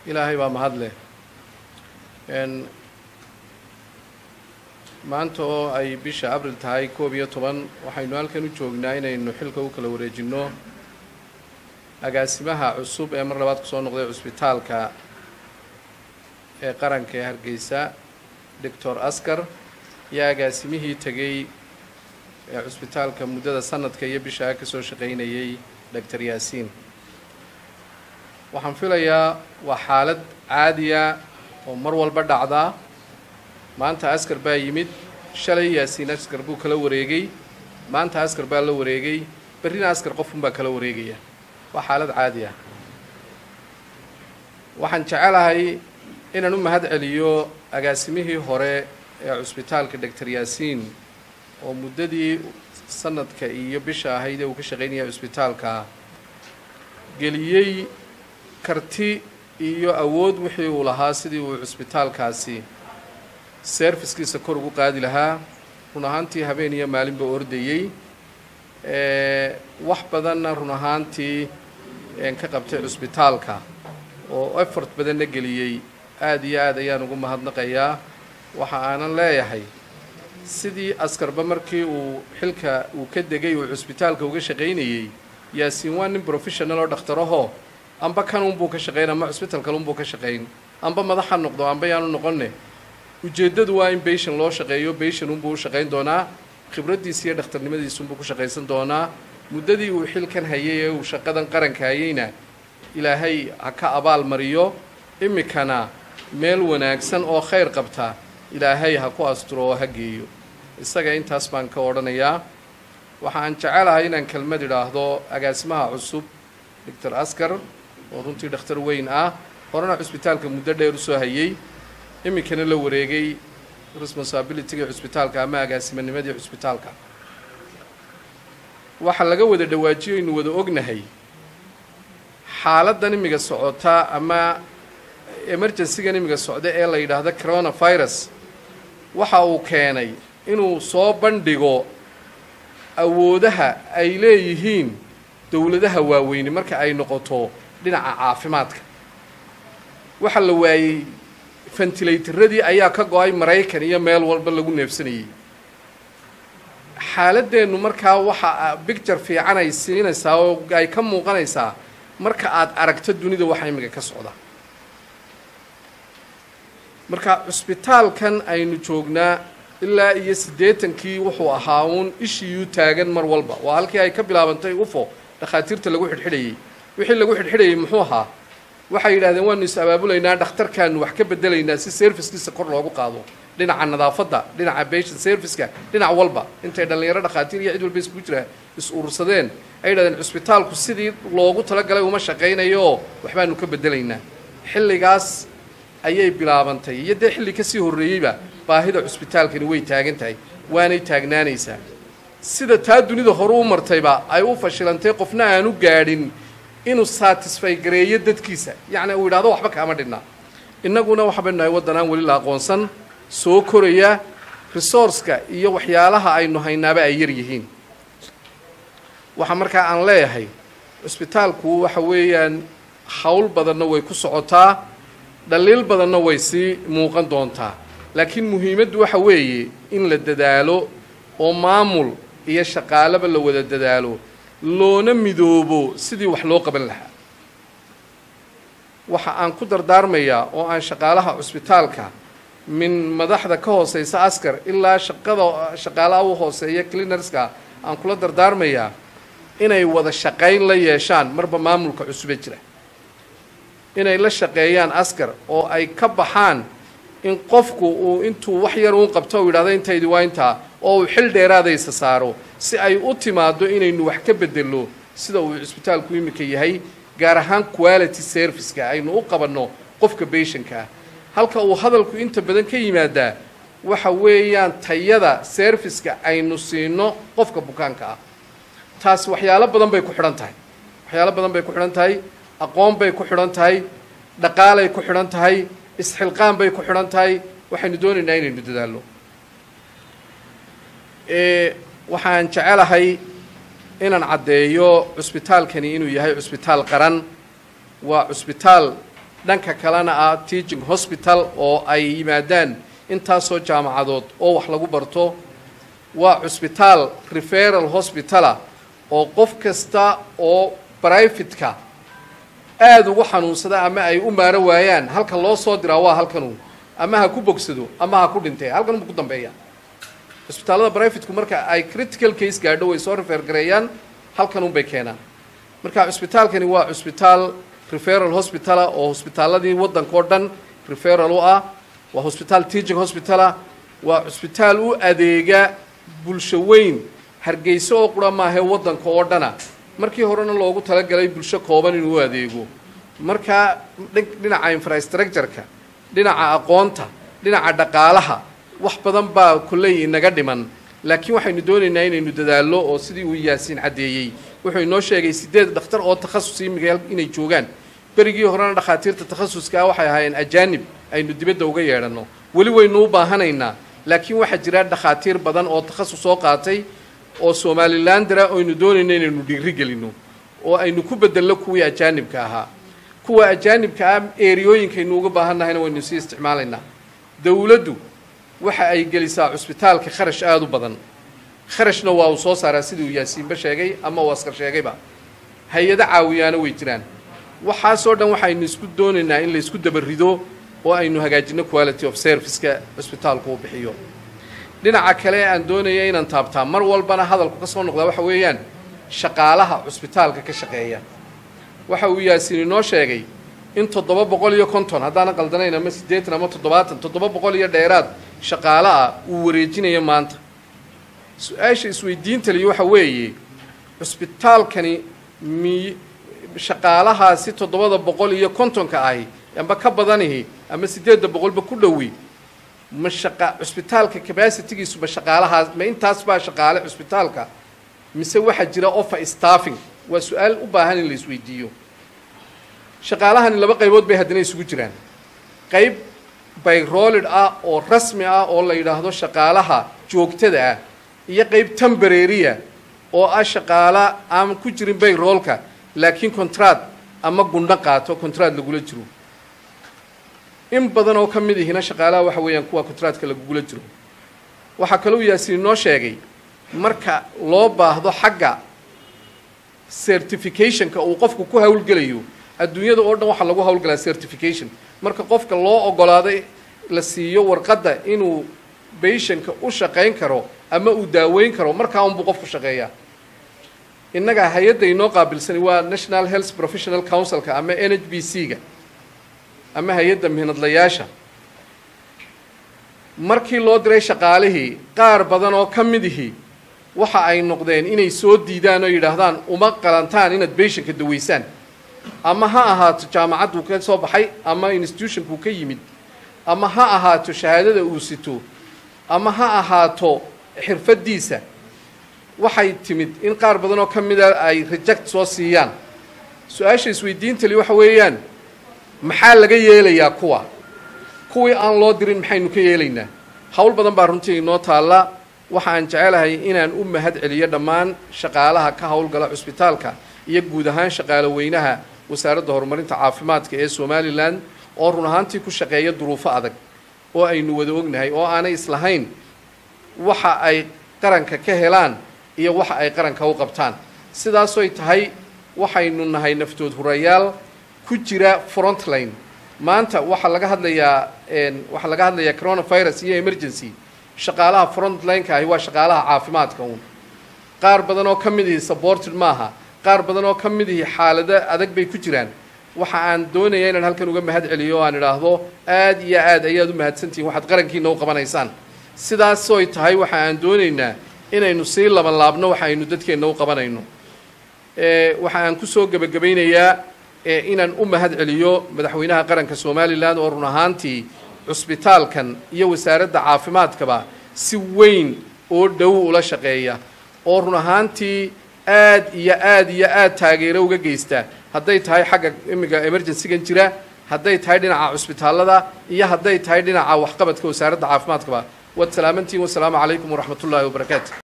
ilaahay baa mahad leh maanta oo ay bisha abril tahay koob iyo toban waxaynu halkan u joognaa inaynu xilka u kala wareejinno agaasimaha cusub ee mar labaad kusoo noqday cusbitaalka ee qaranka ee hargeysa doctor askar iyo agaasimihii tegey ee cusbitaalka muddada sanadka iyo bishaa ka soo shaqaynayay doctor yaasiin waxaan filayaa waa xaalad caadiya oo mar walba dhacdaa maanta askar baa yimid shalay yaasiin askar buu kala wareegay maanta askar baa la wareegay berrina askar qofunbaa kala wareegaya waa xaalad caadi ah waxaan jecelahay inaan u mahad celiyo agaasimihii hore ee cusbitaalka doctor yaasiin oo muddadii sanadka iyo bisha ahayd ee uu ka shaqaynaya cusbitaalka geliyey karti iyo awood wixii uu lahaa sidii uu cusbitaalkaasi serviskiisa kor ugu qaadi lahaa run ahaantii habeen iyo maalinba ordayey wax badanna run ahaantii ka qabtay cusbitaalka oo effort badanna geliyey aada iyo aad ayaan ugu mahadnaqayaa waxa aanan leeyahay sidii askarba markii uu xilka uu ka degay uu cusbitaalka uga shaqaynayey yaasiin waa nin professional oo dhakhtarahoo amba kan unbuu ka shaqayn ama cusbital kale unbuu ka shaqayn amba madaxa noqdo amba yaanu noqonne ujeeddadu waa in bayshan loo shaqeeyo bayshan unbuu u shaqayn doonaa khibraddiisa iyo dhakhtarnimadiisunbuu ku shaqaysan doonaa muddadii uu xilkan hayay ee uu shaqadan qaranka hayayna ilaahay ha ka abaal mariyo iminkana meel wanaagsan oo khayr qabta ilaahay ha ku asturo oo ha geeyo isaga intaas baan ka odhanayaa waxaan jecelahay inaan kelmad idhaahdo agaasimaha cusub doctor askar oo runtii dhakhtar weyn ah horena cusbitaalka muddo dheer usoo hayay iminkana la wareegay responsibilityga cusbitaalka ama agaasimanimadii cusbitaalka waxaa laga wada dhawaajiyo aynu wada ognahay xaaladdan imiga socota ama emergencygan imiga socda ee la yidhaahdo coronavirus waxa uu keenay inuu soo bandhigo awoodaha ay leeyihiin dowladaha waaweyni marka ay noqoto dhinaca caafimaadka waxaa la waayey fentilaytaradii ayaa ka go-ay maraykan iyo meel walba lagu neefsanayey xaaladeennu markaa waxa bicture fiican ay siinaysaa oo ay ka muuqanaysaa marka aad aragto dunida waxa imiga ka socda marka cusbitaalkan aynu joognaa ilaa iyo siddeetankii wuxuu ahaa uun ishiiyuu taagan mar walba waa halkii ay ka bilaabantay ufo dhakhaatiirta lagu xidhxidhayey wixii lagu xidhxidhayay muxuu ahaa waxay yidhahdeen waanu is abaabulaynaa dhakhtarkaanu wax ka bedelaynaa si servicekiisa kor loogu qaado dhinaca nadaafadda dhinaca patient serviceka dhinac walba intay dhallinyaro dhakhaatiir iyo cid walba isku jira is urursadeen ay yidhahdeen cusbitaalku sidii loogu talagalay uma shaqaynayooo waxbaanu ka bedelaynaa xilligaas ayay bilaabantay iyo dee xilli kasii horreeyeyba baahida cusbitaalkani way taagan tahay waanay taagnaanaysaa sida taa dunida hore u martayba ay u fashilantay qofna aanu gaadhin inuu satisfy gareeyo dadkiisa yacni uu yidhahdo waxba kaama dhinna innaguna waxbaynu nahay waddan aan weli la aqoonsan soo koraya resourceka iyo waxyaalaha aynu haynaaba ay yar yihiin waxaa markaa aan leeyahay cusbitaalku waxa weeyaan hawl badanna way ku socotaa dhaliil badanna way sii muuqan doontaa laakiin muhiimaddu waxa weeye in la dadaalo oo maamul iyo shaqaalaba la wada dadaalo loona midoobo sidii wax loo qaban lahaa waxa aan ku dardaarmayaa oo aan shaqaalaha cusbitaalka min madaxda ka hooseysa askar ilaa shaqada shaqaalaha u hooseeya cleanerska aan kula dardaarmayaa inay wada shaqayn la yeeshaan marba maamulka cusube jira inay la shaqeeyaan askar oo ay ka baxaan in qofku uu intuu wax yar uun qabto u yidhahdo intaydi waa intaa oo uu xil dheeraadaysa saaro si ay u timaaddo inaynu wax ka bedelno sida uu cusbitaalku iminka yahay gaar ahaan quality serviceka aynu u qabanno qofka bayshanka ah halka uu hadalku inta badan ka yimaadaa waxa weeyaan tayada serviceka aynu siino qofka bukaanka ah taas waxyaalo badan bay ku xidhan tahay waxyaalo badan bay ku xidhan tahay aqoon bay ku xidhan tahay dhaqaalay ku xidhan tahay isxilqaan bay ku xidhan tahay waxaynu doonaynaa inaynu dadaalno waxaan jecelahay inaan caddeeyo cusbitaalkani inuu yahay cusbitaal qaran waa cusbitaal dhanka kalena ah teaching hospital oo ay yimaadaan intaasoo jaamacadood oo wax lagu barto waa cusbitaal referal hospitala oo qof kasta oo brivatka aada ugu xanuunsada ama ay u maaro waayaan halka loo soo diraa waa halkanu ama ha ku bogsado ama ha ku dhintee halkan buu ku dambeeya cusbitaallada brivatku marka ay critical case gaadho way soo refer gareeyaan halkan unbay keenaan marka cusbitaalkani waa cusbitaal referal hospitala oo hosbitaaladii waddanka oo dhan referal u ah waa hosbitaal teaching hospitala waa cusbitaal u adeega bulsho weyn hargeyso oo qura maahee waddanka oo dhana markii horena loogu talagalay bulsho kooban inuu u adeego markaa dhinaca infrastructureka dhinaca aqoonta dhinaca dhaqaalaha wax badan baa kolley inaga dhiman laakiin waxaynu doonaynaa inaynu dadaallo oo sidii uu yaasiin caddeeyey wuxuu inoo sheegay sideed dhakhtar oo takhasus imiga inay joogaan berigii horena dhakhaatiirta takhasuska waxay ahaayeen ajaanib aynu dibadda uga yeedhanno weli waynu u baahanaynaa laakiin waxaa jira dhakhaatiir badan oo takhasus soo qaatay oo somalilandera aynu doonayno inaynu dhiiri gelino oo aynu ku bedello kuwii ajaanibka ahaa kuwa ajaanibka ah eeriyooyinkaynu uga baahannahayna waynu sii isticmaalaynaa dowladdu waxa ay gelisaa cusbitaalka kharash aada u badan kharashna waa uu soo saaraa sidii uu yaasiinba sheegay ama uu askar sheegayba hay-ado caawiyaana way jiraan waxaasoo dhan waxaynu isku doonaynaa in laysku dabarido oo aynu hagaajino quality of serviceka cusbitaalku uu bixiyo dhinaca kale aan doonaya inaan taabtaa mar walbana hadalku ka soo noqdaa waxa weeyaan shaqaalaha cusbitaalka ka shaqeeya waxa uu yaasiin inoo sheegay in toddoba boqol iyo konton haddaanan qaldanayn ama siddeetan ama toddobaatan toddoba boqol iyo dheeraad shaqaale ah uu wareejinayo maanta su-aasha isweydiintaliyo waxa weeye cusbitaalkani mi shaqaalahaasi toddobada boqol iyo kontonka ahi amba ka badanihi ama siddeedda boqolba ku dhowi ma shaqa cusbitaalka cabacitigiisu ma shaqaalahaas ma intaas baa shaqaale cusbitaalka mise waxaa jira offer staffing waa su-aal u baahan in la isweydiiyo shaqaalahani laba qaybood bay haddana isugu jiraan qayb bayrolid ah oo rasmi ah oo la yidhaahdo shaqaalaha joogtada ah iyo qayb tembareria oo ah shaqaala aan ku jirin bayroolka laakiin contrad ama gundho qaato contrad lagula jiro in badan oo ka mid ihina shaqaalaha waxa weeyaan kuwa contradka lagugula jiro waxaa kaloo yaasiin inoo sheegay marka loo baahdo xagga certificationka uu qofku ku hawlgelayo adduunyada oo dhan waxaa lagu hawlgalaa certification marka qofka loo ogolaaday la siiyo warqadda inuu bayshanka u shaqayn karo ama uu daaweyn karo markaa unbuu qofku shaqeeyaa innaga hay-adda inoo qaabilsani waa national health professional councilka ama n h b c ga ama hay-adda mihnadlayaasha markii loo diray shaqaalihii qaar badan oo ka mid ihi waxa ay noqdeen inay soo diidaan oo yidhaahdaan uma qalantaan inaad bayshanka daweysaan ama ha ahaato jaamacadduu ka soo baxay ama institutionkuu ka yimid ama ha ahaato shahaadada uu sito ama ha ahaato xirfaddiisa waxay timid in qaar badan oo ka mida ay reject soo siiyaan su-aasha isweydiintali waxa weeyaan maxaa laga yeelayaa kuwa kuwii aan loo dirin maxaynu ka yeelaynaa howl badan baa runtii inoo taalla waxa aan jecelahay inaan u mahad celiyo dhammaan shaqaalaha ka howlgala cusbitaalka iyo guud ahaan shaqaalo weynaha wasaaradda horumarinta caafimaadka ee somalilan oo run ahaantii ku shaqeeya duruufo adag oo aynu wada ognahay oo aanay islahayn waxa ay qaranka ka helaan iyo waxa ay qaranka u qabtaan sidaasoy tahay waxaynu nahay naftood hurayaal ku jira frontline maanta waxaa laga hadlayaa waxaa laga hadlayaa coronavirus iyo emergency shaqaalaha frontline-ka ahi waa shaqaalaha caafimaadka uun qaar badan oo ka mid ihi supported maaha qaar badan oo ka mid ihi xaalado adag bay ku jiraan waxa aan doonaya inaan halkan uga mahad celiyo o aan idhaahdo aad iyo aad ayaad u mahadsantihiin waxaad qarankiina u qabanaysaan sidaasoy tahay waxa aan doonaynaa inaynu sii laban laabno waxa aynu dadkeenna u qabanayno waxa aan kusoo gebagabaynayaa inaan u mahad celiyo madaxweynaha qaranka somalilan oo run ahaantii cusbitaalkan iyo wasaaradda caafimaadkaba si weyn oo dhow ula shaqeeya oo run ahaantii aad iyo aad iyo aad taageero uga geysta hadday tahay xagga imiga emergencygan jira hadday tahay dhinaca cusbitaallada iyo hadday tahay dhinaca waxqabadka wasaaradda caafimaadkaba waad salaamantihin wasalaamu calaykum waraxmat ullaahi wabarakaatu